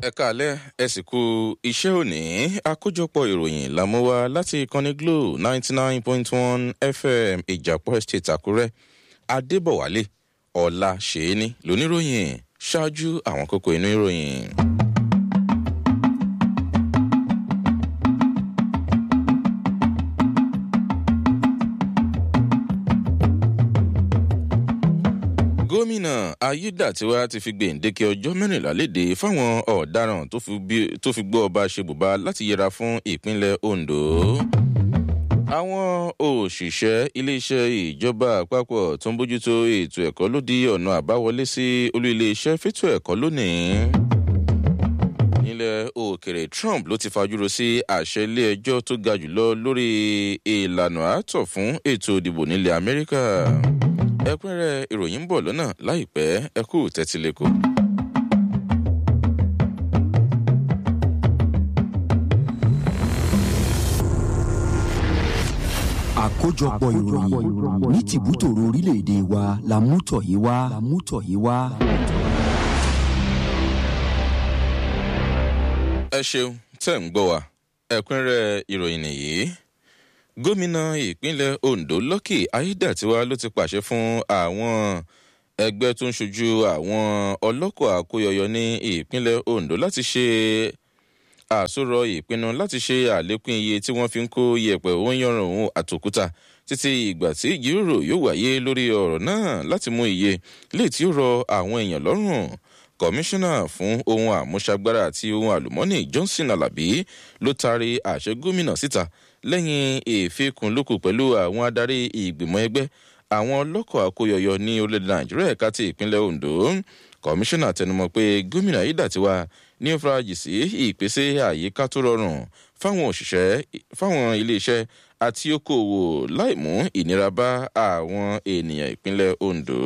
ẹ káalẹ́ ẹ sì kú iṣẹ́ òní àkójọpọ̀ ìròyìn làmúwa láti ìkànnì glo ninety nine point one fm ìjàpọ̀ estate àkúrẹ́ adébọ̀wálé ọ̀la ṣèéní lóníròyìn ṣáájú àwọn kókó inú ìròyìn. gómìnà ayédàtiwa ti fi gbèǹdéke ọjọ́ mẹ́rìnlá léde fáwọn ọ̀daràn tó fi gbọ́ ọba ṣebùbá láti yẹra fún ìpínlẹ̀ ondo. àwọn òṣìṣẹ́ iléeṣẹ́ ìjọba àpapọ̀ tó ń bójútó ètò ẹ̀kọ́ ló di ọ̀nà àbáwọlé sí olú iléeṣẹ́ fẹ́tò ẹ̀kọ́ lónìí. nílẹ̀ òkèrè trump ló ti fajúro sí àṣẹ ilé ẹjọ́ tó ga jùlọ lórí ìlànà àtọ̀ fún ètò ìdìbò nílẹ̀ amẹ́ríkà ẹkúnrẹ́ ìròyìn ń bọ̀ lọ́nà láìpẹ́ ẹ kú tẹ́tílẹ́kọ̀ọ́. àkójọpọ̀ ìròyìn ní tìbútòrò orílẹ̀-èdè wa la mú tọ̀ yìí wá. la mú tọ̀ yìí wá. ẹ ṣeun tẹ́ ń gbọ́ wa ẹ̀kúnrẹ́ ìròyìn nìyí gómìnà ìpínlẹ̀ ondo lọ́kì ayédàtiwa ló ti pàṣẹ fún àwọn ẹgbẹ́ tó ń ṣojú àwọn ọlọ́kọ̀ àkóyọyọ ní ìpínlẹ̀ ondo láti ṣe àsọ̀rọ̀ ìpinnu láti ṣe àlékún iye tí wọ́n fi ń kó yẹ̀pẹ̀ òǹyọ̀rùn òun àtòkúta títí ìgbà tí ìjíròrò yóò wáyé lórí ọ̀rọ̀ náà láti mú iye lè tí ó rọ àwọn èèyàn lọ́rùn kọmíṣánná fún ohun àmúṣagbára àti ohun àlùmọ́nì johnson alábí ló taari àṣẹ gómìnà síta lẹ́yìn ìfikùnlukù pẹ̀lú àwọn adarí ìgbìmọ̀ ẹgbẹ́ àwọn ọlọ́kọ̀ àkóyọyọ ní orílẹ̀-èdè nàìjíríà ẹ̀ka ti ìpínlẹ̀ ondo kọmíṣánná tẹnumọ́ pé gómìnà ayédàtiwa ní ó farajì sí ìpèsè àyíká tó rọrùn fáwọn òṣìṣẹ́ fáwọn iléeṣẹ́ àti okòòwò láì mú ìnira bá àwọn ènìyàn ìpínlẹ̀ ondo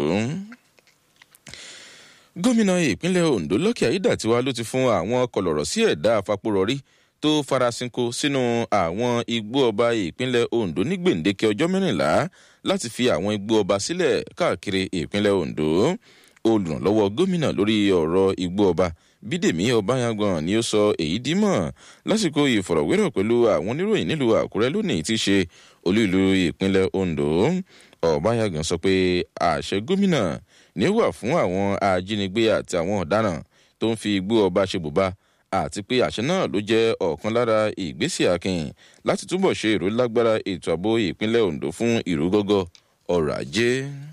gómìnà ìpínlẹ̀ ondo lọ́kì ayédàtiwa ló ti fún àwọn kọlọ̀rọ̀ sí ẹ̀dá àfapòrọ̀rí tó farasinko sínú àwọn igbó ọba ìpínlẹ̀ ondo ní gbèǹdéke ọjọ́ mẹ́rìnlá láti fi àwọn igbó ọba sílẹ̀ káàkiri ìpínlẹ̀ ondo olùrànlọ́wọ́ gómìnà lórí ọ̀rọ̀ igbó ọba bídèmí ọbàyàngbọ̀n ni ó sọ èyí dímọ̀ lásìkò ìfọ̀rọ̀wérọ̀ pẹ̀lú àwọn oníròyìn nílùú àkúrẹ́ lónìí tí í ṣe olú ìlú ìpínlẹ̀ ondo ọbàyàngbọ̀n sọ pé àṣẹ gómìnà ní wà fún àwọn ajínigbé àti àwọn ọ̀daràn tó ń fi igbó ọba ṣe bùbá àti pé àṣẹ náà ló jẹ́ ọ̀kan lára ìgbésẹ̀ akin láti túbọ̀ ṣe ìrólágbára ètò ààbò ìpínlẹ̀ ondo fún ìrúgọ́gọ́ ọrọ̀ ajé.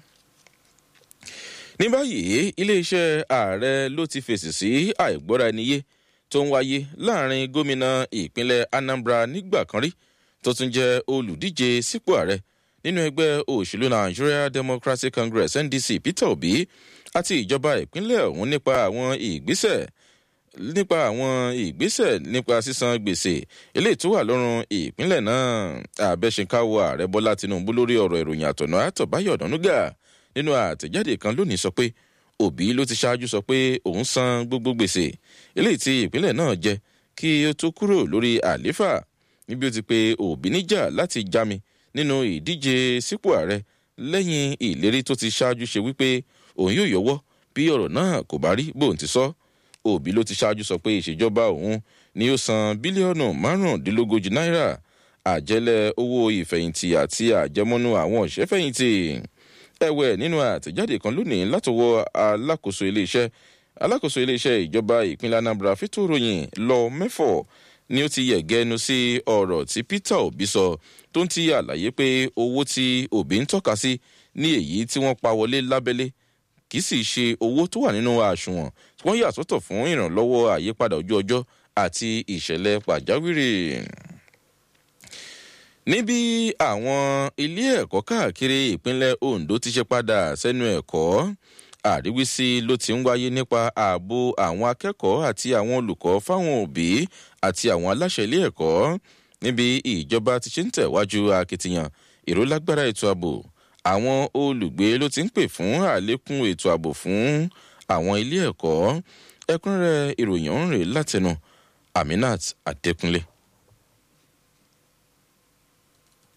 ní báyìí iléeṣẹ́ ààrẹ ló ti fèsì sí àìgbọ́ra ẹniyé tó ń wáyé láàrin gómìnà ìpínlẹ̀ anambra nígbà kan rí tó tún jẹ́ olùdíje sípò ààrẹ nínú ẹgbẹ́ òṣèlú nigeria democratic congress ndc peter obi àti ìjọba ìpínlẹ̀ ọ̀hún nípa àwọn ìgbésẹ̀ nípa àwọn ìgbésẹ̀ nípa sísan gbèsè eléyìí tó wà lọ́rùn ìpínlẹ̀ náà àbẹ̀ṣekáwọ ààrẹ bọ́lá tinubu lórí ọ̀rọ̀ ìròyìn àtọ̀nà àtọ̀báyọ̀ ọ̀dọ́núgà nínú àtẹ̀jáde kan lónìí sọ pé òbí ló ti ṣáájú sọ pé òun san gbogbo gbèsè eléyìí tí ìpínlẹ̀ náà jẹ kí ó tó kúrò lórí àléfà níbi ó ti pe òbí níjà láti jámi nínú ìdíje sípò ààrẹ lẹ́yìn ìlérí tó ti ṣáájú ṣe wípé òun yóò yọwọ́ bí ọ̀rọ̀ náà kò bá rí bóun ti sọ òbí ló ti ṣáájú sọ pé ìṣèjọba òun ni ó san bílíọ̀nù márùndínlógójì náírà àjẹlẹ̀ owó ìfẹ̀yìntì àti àjẹmọ́nú àwọn òṣèfẹ̀yìntì ẹ̀wẹ̀ nínú àtẹ̀jáde kan lónìí látọwọ́ alákòóso iléeṣẹ́ alákòóso iléeṣẹ́ ìjọba ìpínlẹ̀ anambra fító ròyìn lọ mẹ́fọ̀ ni ó ti yẹ̀gẹ́nu sí ọ̀rọ̀ tí peter obi sọ tó ń ti àlàyé pé owó tí obi ń tọ́ka sí ní èyí tí wọ́n pa wọlé lábẹ́lé kì í sì ṣe owó tó wà nínú àṣùwọ̀n tí wọ́n yà sọ́tọ̀ fún ìrànlọ́wọ́ àyípadà ojú ọjọ́ àti ìṣẹ̀lẹ̀ pàjáwìrì. níbi àwọn ilé ẹ̀kọ́ káàkiri ìpínlẹ̀ ondo ti ṣe padà sẹ́nu ẹ̀kọ́ àríwísí ló ti ń wáyé nípa ààbò àwọn akẹ́kọ̀ọ́ àti àwọn olùkọ́ fáwọn òbí àti àwọn aláṣẹ ilé ẹ̀kọ́ níbi ìjọba ti ṣe ń tẹ̀wájú akitiyan ìrólágbára ètò ààbò àwọn olùgbé ló ti ń pè fún àlékún ètò ààbò fún àwọn ilé ẹ̀kọ́ ẹkúnrẹ́ ìròyìn ọ̀hún rè látẹnu aminat adékúnlé.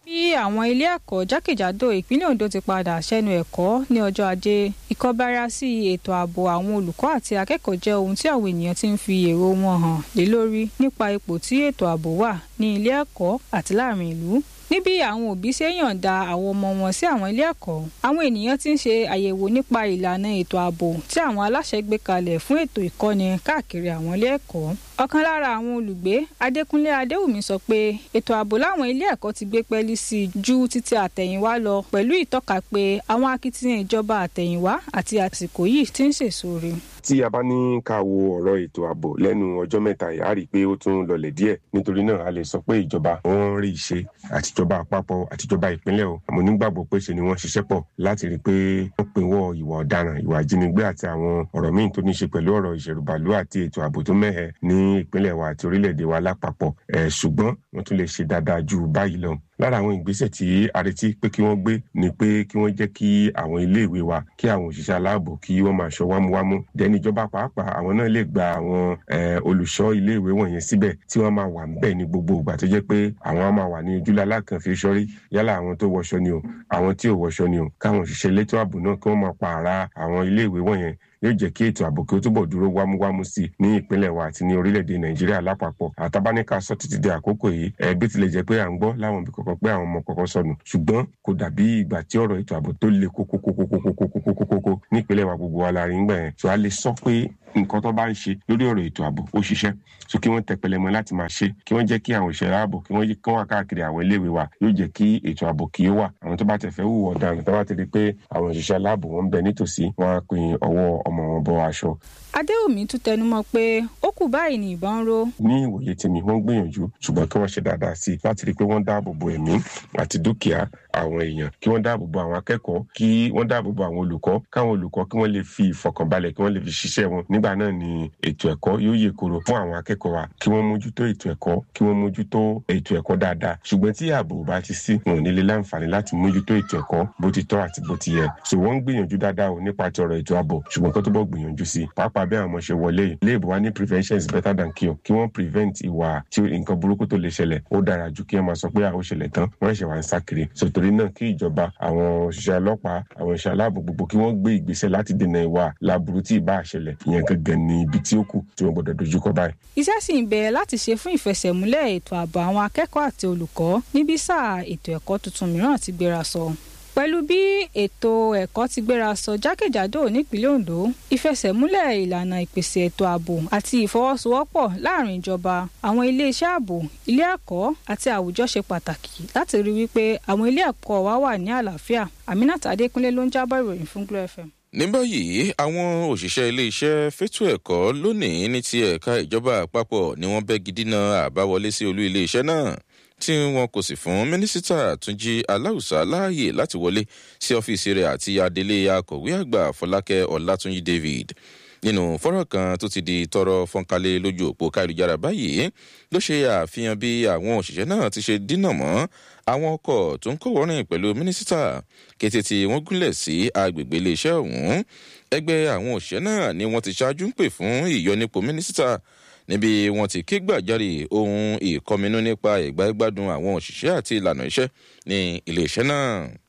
bí àwọn ilé ẹ̀kọ́ jákèjádò ìpínlẹ̀ Ondo ti padà sẹ́nu ẹ̀kọ́ ní ọjọ́ ajé ìkọbára sí ètò ààbò àwọn olùkọ́ àti akẹ́kọ̀ọ́ jẹ́ ohun tí àwọn ènìyàn ti ń fi èrò wọn hàn lé lórí nípa ipò tí ètò ààbò wà ní ilé ẹ̀kọ́ àti láàrin ìlú níbi àwọn òbí ṣe yànda àwọn ọmọ wọn sí àwọn ilé ẹ̀kọ́ àwọn ènìyàn ti ń ṣe àyẹ̀wò nípa ìlànà ètò ààbò tí àwọn aláṣẹ gbé kalẹ̀ fún ètò ìkọ́ni káàkiri àwọn ilé ẹ̀kọ́ ọ̀kan lára àwọn olùgbé adékúnlé adéwùmí sọ pé ètò ààbò láwọn ilé ẹ̀kọ́ ti gbé pẹ́ẹ́lí sí i ju títí àtẹ̀yìnwá lọ pẹ̀lú ìtọ́ka pé àwọn akitiyan ìjọba àtẹ̀yìnwá àti àsìkò yìí ti ń sèso rè tí a bá ní ká wo ọ̀rọ̀ ètò ààbò lẹ́nu ọjọ́ mẹ́ta yìí á rí i pé ó tún lọlẹ̀ díẹ̀ nítorí náà a lè sọ pé ìjọba wọn ń rí ìṣe àtijọba àpapọ̀ àtijọba ìpínlẹ̀ o àmọ́ nígbàgbọ́ pé ṣe ni wọ́n ṣiṣẹ́ pọ̀ láti rí i pé wọ́n pinwọ́ ìwà ọ̀daràn ìwà ìjínigbé àti àwọn ọ̀rọ̀ míì tó ní ṣe pẹ̀lú ọ̀rọ̀ ìṣèrùbàlú àti ètò ààbò tó mẹ́hẹ ní ìpínlẹ̀ wa àti orílẹ̀-èdè wa lápapọ̀ ẹ̀ ṣùgbọ́n wọ́n tún lè ṣe dáadáa ju báyìí lọ lára àwọn ìgbésẹ̀ tí a retí pé kí wọ́n gbé ni pé kí wọ́n jẹ́ kí àwọn iléèwé wa kí àwọn òṣìṣẹ́ aláàbò kí wọ́n máa ṣọ́ wámúwámú dẹ́ni ìjọba pàápàá àwọn náà lè gba àwọn olùṣọ́ iléèwé wọ̀nyẹn síbẹ̀ tí wọ́n máa wà ńbẹ̀ ní gbogbo ìgbà tó jẹ́ pé àwọn á máa wà ní ojúlá alákànfin sọ́rí yálà àwọn tó wọṣọ ni o àwọn tí ò wọṣọ ni o káwọn òṣìṣẹ́ elétò ààbò náà kí wọ́n máa pààrà àwọn iléèwé wọ̀nyẹn yóò jẹ́ kí ètò ààbò kí ó túbọ̀ dúró wámúwámú sí i ní ìpínlẹ̀ wa àti ní orílẹ̀-èdè nàìjíríà lápapọ̀ àtàbáníkà sọ títí di àkókò yìí ẹ bí tilẹ̀ jẹ́ pé à ń gbọ́ láwọn ibi kọ̀ọ̀kan pé àwọn ọmọ kọ̀ọ̀kan sọnù ṣùgbọ́n kò dàbí ìgbà tí ọ̀rọ̀ ètò ààbò tó le kókókókókókókókókókókó nípínlẹ̀ wa gbogbo wa la rí ń gbà yẹn tó a lè sọ pé nǹkan tó bá ń ṣe lórí ọ̀rọ̀ ètò ààbò ó ṣiṣẹ́ so kí wọ́n tẹpẹlẹ mọ́ láti máa ṣe kí wọ́n jẹ́ kí àwọn òṣèré ààbò kí wọ́n kí wọ́n wà káàkiri àwọn iléèwé wa yóò jẹ́ kí ètò ààbò kí ó wà àwọn tó bá tẹ̀ fẹ́ hùwà ọ̀daràn tó bá ti rí pé àwọn òṣìṣẹ́ aláàbò wọn ń bẹ nítòsí wọn á pin ọwọ́ ọmọ wọn bọ aṣọ. adéwùmí tún tẹnumọ́ pé ó kù báyìí ní ìbọn ró. ní ìwòye tèmi wọ́n gbìyànjú ṣùgbọ́n kí wọ́n ṣe dáadáa sí i láti rí i pé wọ́n dáàbò bo ẹ̀mí àti dúkìá àwọn èèyàn kí wọ́n dáàbò bo àwọn akẹ́kọ̀ọ́ kí wọ́n dáàbò bo àwọn olùkọ́ káwọn olùkọ́ kí wọ́n lè fi ìfọkànbalẹ̀ kí wọ́n lè fi ṣiṣẹ́ wọn nígbà náà ni ètò ẹ̀kọ́ yóò yè koro fún àwọn akẹ́kọ̀ọ́ wa kí wọ́n mójútó ètò ẹ̀kọ́ kí wọ́n mójútó ètò ẹ̀kọ́ dáadáa ṣùgbọ́n tí ààbò bá ti sí wọn ò ní lè láǹfààní láti mójútó ètò ẹ̀kọ́ bó ti tọ́ àti bó ti yẹ so wọ́n ń gbìyànjú dáadáa o nípa ti ọ̀rọ̀ ètò ààbò ṣùgbọ́n kó tó bọ́ gbìyànjú sí pàápàá bí àwọn ọmọ ṣe wọlé yìí léèbù wa ní prevention is better than cure kí wọ́n prevent ìwà tí nǹkan burúkú tó lè ṣẹlẹ̀ ó dára ju kí wọ́n máa sọ pé àwọn ṣẹlẹ̀ tán wọ́n ṣẹ̀ wá ń sá kiri so torí náà kí ìjọba àwọn òṣìṣẹ́ ọlọ́pàá àwọn òṣìṣẹ́ aláàbò gbogbo kí wọ́n gbé ìgbésẹ̀ láti dènà ìwà láburú tí ì bá ṣẹlẹ̀ ìyẹn gangan ní ibi tí ó kù tí wọ́n gbọ́dọ̀ dojúkọ báyìí. iṣẹ́ sì ń bẹ̀rẹ̀ láti ṣe fún ìfẹsẹ̀múlẹ̀ ètò ààbò àwọn akẹ́kọ̀ọ́ àti olùkọ́ níbi sáà ètò ẹ̀kọ́ tuntun mìíràn ti gbéra sọ. pẹ̀lú bí ètò ẹ̀kọ́ ti gbéra sọ jákèjádò nípínlẹ̀ Ondo ìfẹsẹ̀múlẹ̀ ìlànà ìpèsè ètò ààbò àti ìfọwọ́sowọ́pọ̀ láàrin ìjọba àwọn iléeṣẹ́ ààbò ilé ẹ̀kọ́ àti àwùjọ ṣe pàtàkì láti rí wípé àwọn ilé ẹ̀kọ́ wa wà ní àlàáfíà Aminat Adékúnlé ló ń jábọ̀ ìròyìn fún Glo FM ní báyìí àwọn òṣìṣẹ́ iléeṣẹ́ fẹ́tò ẹ̀kọ́ lónìí ní ti ẹ̀ka ìjọba àpapọ̀ ni wọ́n bẹ́gi dínà àbáwọlé sí olú iléeṣẹ́ náà tí wọn kò sì fún mínísítà túnjí aláùsá láàyè láti wọlé sí ọ́fíìsì rẹ̀ àti adelé akọ̀wé àgbà fọlákẹ́ ọlátúnjí david nínú fọ́nrán kan tó ti di tọrọ fọ́nkálẹ̀ lójú òpó káyélujára báyìí ló ṣe àfihàn bí àwọn òṣìṣẹ́ náà ti ṣe dínà mọ́ àwọn ọkọ̀ tó ń kọ́wọ́rìn pẹ̀lú mínísítà kété tí wọ́n gúnlẹ̀ sí agbègbè iléeṣẹ́ ọ̀hún ẹgbẹ́ àwọn òṣìṣẹ́ náà ni wọ́n ti ṣáájú ń pè fún ìyọnipò mínísítà níbi wọ́n ti ké gbàjarè ohun ìkọminú nípa ìgbáyégbádùn àwọn òṣìṣẹ́ àti ìlànà iṣẹ́ ní iléeṣẹ́ náà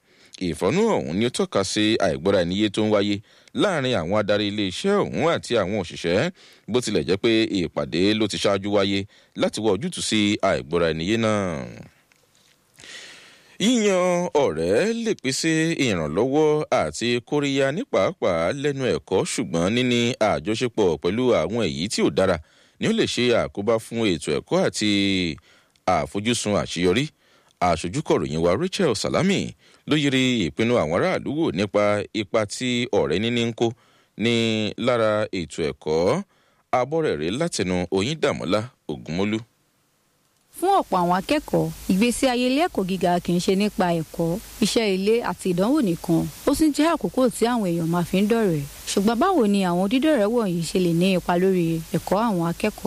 ìfọ́nú ọ̀hún ni ó tọ́ka sí àìgbọ́ra ẹniyé tó ń wáyé láàrin àwọn adarí iléeṣẹ́ ọ̀hún àti àwọn òṣìṣẹ́ bó tilẹ̀ jẹ́ pé ìpàdé ló ti ṣáájú wáyé láti wọ ojútùú sí àìgbọ́ra ẹniyé náà yíyan ọ̀rẹ́ lè pèsè ìrànlọ́wọ́ àti kóríyá ní pàápàá lẹ́nu ẹ̀kọ́ ṣùgbọ́n níní àjọṣepọ̀ pẹ̀lú àwọn èyí tí ò dára ni ó lè ṣe àkóbá fún ètò ẹ̀kọ́ àti àfojúsùn àṣeyọrí àṣojúkọ̀ròyìn wa Rachel Salami ló yiri ìpinnu àwọn aráàlú wò nípa ipa tí ọ̀rẹ́ níní ń kó ní lára ètò ẹ̀kọ́ abọ́rẹ̀rẹ̀ látẹnu Oyíndàmọ́lá Ògúnmọ́lú fún ọ̀pọ̀ àwọn akẹ́kọ̀ọ́ ìgbésí ayé ilé ẹ̀kọ́ gíga kì í ṣe nípa ẹ̀kọ́ iṣẹ́ ilé àti ìdánwò nìkan ó sì jẹ́ àkókò tí àwọn èèyàn máa fi ń dọ̀rẹ́ ṣùgbọ́n báwo ni àwọn dídọ̀rẹ́ wọ̀nyí ṣe lè ní ipa lórí ẹ̀kọ́ àwọn akẹ́kọ̀ọ́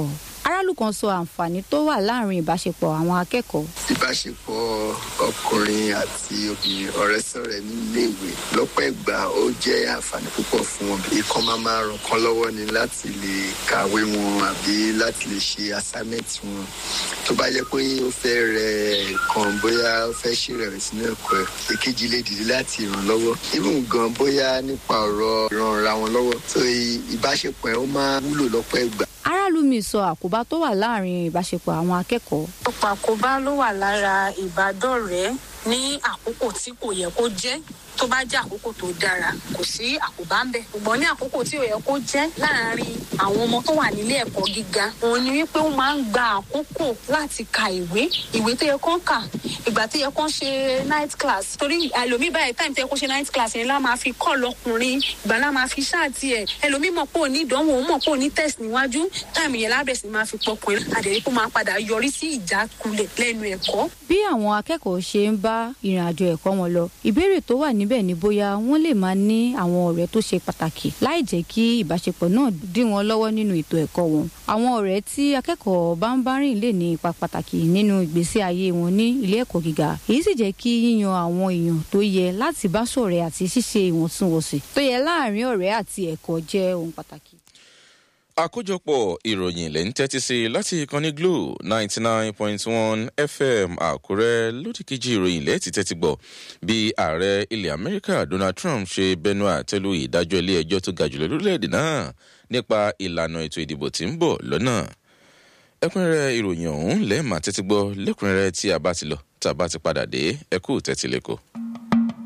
aráàlú kan sọ àǹfààní tó wà láàrin ìbáṣepọ̀ àwọn akẹ́kọ̀ọ́. ìbáṣepọ̀ ọkùnrin àti obìnrin ọ̀rẹ́ sọ̀rẹ́ nílé ìwé lọ́pọ̀ ìgbà ó jẹ́ àǹfààní púpọ̀ fún wọn. ìkan máa máa ràn kán lọ́wọ́ ni láti lè kàwé wọn àbí láti lè ṣe assignment wọn. tó bá yẹ pé ó fẹ́ rẹ kan bóyá ó fẹ́ ṣèrèwẹ̀sì nínú ẹ̀kọ́ ẹ̀ èkejì lè dìde láti ràn lọ́wọ́. even gan bóyá nípa ọ̀rọ̀ ìrànra wọn lọ́wọ́. so ìbáṣepọ̀ ẹ̀ ó máa wúlò lọ́pọ̀ ìgbà aráàlú mi sọ àkóbá tó wà láàrin ìbáṣepọ̀ àwọn akẹ́kọ̀ọ́. ọ̀pọ̀ àkóbá ló wà lára ìbádọ́rẹ̀ẹ́ ní àkókò tí kò yẹ kó jẹ́ tó bá jẹ́ àkókò tó dára kò sí àkóbá ń bẹ̀. ṣùgbọ́n ní àkókò tí ò yẹ kó jẹ́ láàárín àwọn ọmọ tó wà nílé ẹ̀kọ́ gíga òun ni wípé ó máa ń gba àkókò láti ka ìwé ìwé tó yẹ kó ń kà ìgbà tó yẹ kó ń ṣe night class torí ẹlòmíì báyìí táìmù tó yẹ kó ṣe night class yẹn lá máa fi kọ́ lọkùnrin ìgbà lá máa fi ṣáàtì ẹ̀ ẹlòmíì mọ̀ pé ò ní ìdánwò ó mọ̀ pé ò ní test níwájú táìmù yẹn lábẹ̀ sí máa fi pọkùnrin àdèrí kó máa padà yọrí sí ìjákulẹ̀ lẹ́nu ẹ̀kọ́. bí àwọn akẹ́kọ̀ọ́ ṣe ń bá ìrìn àjò ẹ̀kọ́ wọn lọ ìbéèrè tó wà níbẹ̀ ni bóyá wọ́n lè máa ní àwọn ọ̀rẹ́ tó ṣe pàtàkì láì jẹ́ kí ìbáṣepọ̀ náà dí wọn lọ́wọ́ nínú ètò ẹ̀kọ́ wọn. àwọn ọ̀rẹ́ tí akẹ́kọ̀ọ́ bá ń bá rìn lè ní ipa pàtàkì nínú ìgbésí ayé wọn ní ilé ẹ̀kọ́ gíga èyí sì jẹ́ kí yíyan àwọn èèyàn tó yẹ láti bá ṣọ̀rẹ́ àti ṣíṣe ìwọ̀ntúnwọ̀nsì tó yẹ láàárín ọ̀rẹ́ àti ẹ̀kọ́ jẹ́ ohun pàtàkì àkójọpọ̀ ìròyìn lẹ́ ń tẹ́tí sí láti ìkànnì glo ninety nine point one fm àkúrẹ́ lódìkejì ìròyìn lẹ́ẹ̀tì tẹ́tí gbọ́ bí ààrẹ ilẹ̀ amẹ́ríkà donald trump ṣe bẹnu àtẹ́lu ìdájọ́ ilé ẹjọ́ tó ga jùlọ lórílẹ̀‐èdè náà nípa ìlànà ètò ìdìbò tí ń bọ̀ lọ́nà ẹkúnrẹ́rẹ́ ìròyìn ọ̀hún lẹ́ẹ̀ma tẹ́tí gbọ́ lẹ́kùnrẹ́rẹ́ tí a bá ti lọ tá a bá ti padà dé ẹkú tẹ́tí lẹ́kọ̀ọ́.